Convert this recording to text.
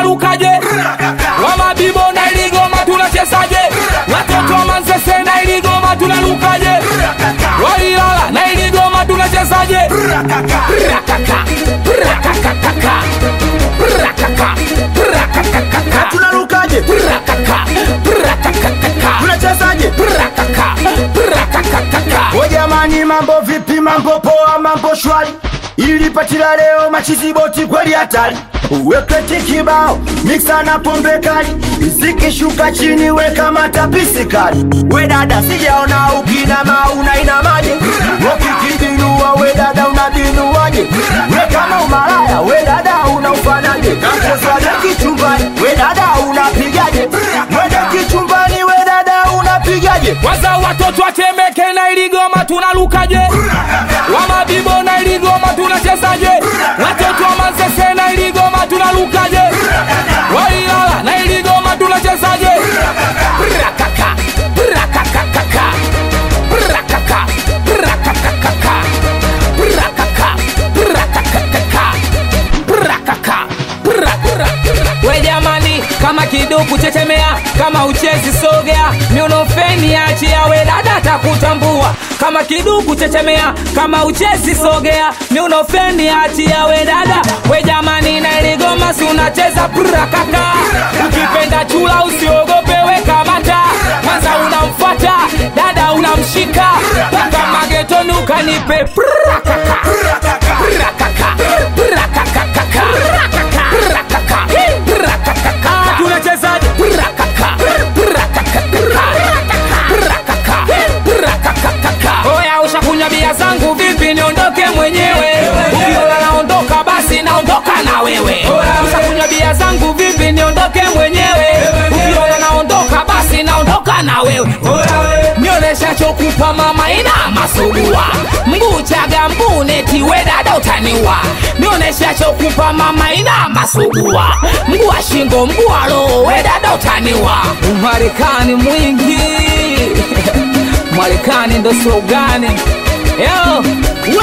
tunalukaje wa mabibo na iligoma tunachezaje watoto wa manzese na iligoma tunalukaje wa ilala na iligoma tunachezaje Rakaka, rakakakaka, rakaka, rakakakaka, tunarukaje rakaka, rakakakaka, tunachezaje rakaka, rakakakaka. o jamani mambo vipi mambo poa mambo shwari ilipatila leo machiziboti kweli hatari uweketi kibao miksa na pombe kali zikishuka chini weka matapisi kali we dada sijaona ukinama unainamaje wakikibinua we dada unabinuaje we kama umalaya we dada unaufanaje kamchezwaje kichumbani we dada unapigaje wede kichumbani we dada unapigaje Kwanza watoto watemeke na iligoma tunalukaje wa mabibo na iligoma tunachezaje watoto wa manzese na iligoma tunalukaje wa ilala na iligoma tunachezaje Rakaka, rakakakaka, rakaka, rakakakaka, rakaka, rakakakaka, rakaka, rakaka. we jamani kama kiduku chechemea kama uchezi sogea miunofeni achia we dada takutambua kama kiduku chechemea kama uchezi sogea miunofeni achia we dada we jamani na iligoma si unacheza prakaka ukipenda chula usiogope we kamata kwanza unamfuata dada unamshika mpaka magetoni ukanipe prakaka prakaka prakakakaka prakaka prakakaka tunachezaje prakaka prakakaka prakakaka oya ushakunywa bia zangu vipi niondoke mwenyewe ukiona naondoka basi naondoka na wewe ushakunywa bia zangu vipi niondoke mwenyewe ukiona naondoka basi naondoka na wewe nionesha chokupa mama ina masugua mguu chaga mbuneti we dada utaniwa nionesha chokupa mama ina masugua mguu wa shingo mguu wa roho we dada utaniwa umarekani mwingi marekani ndo slogani yo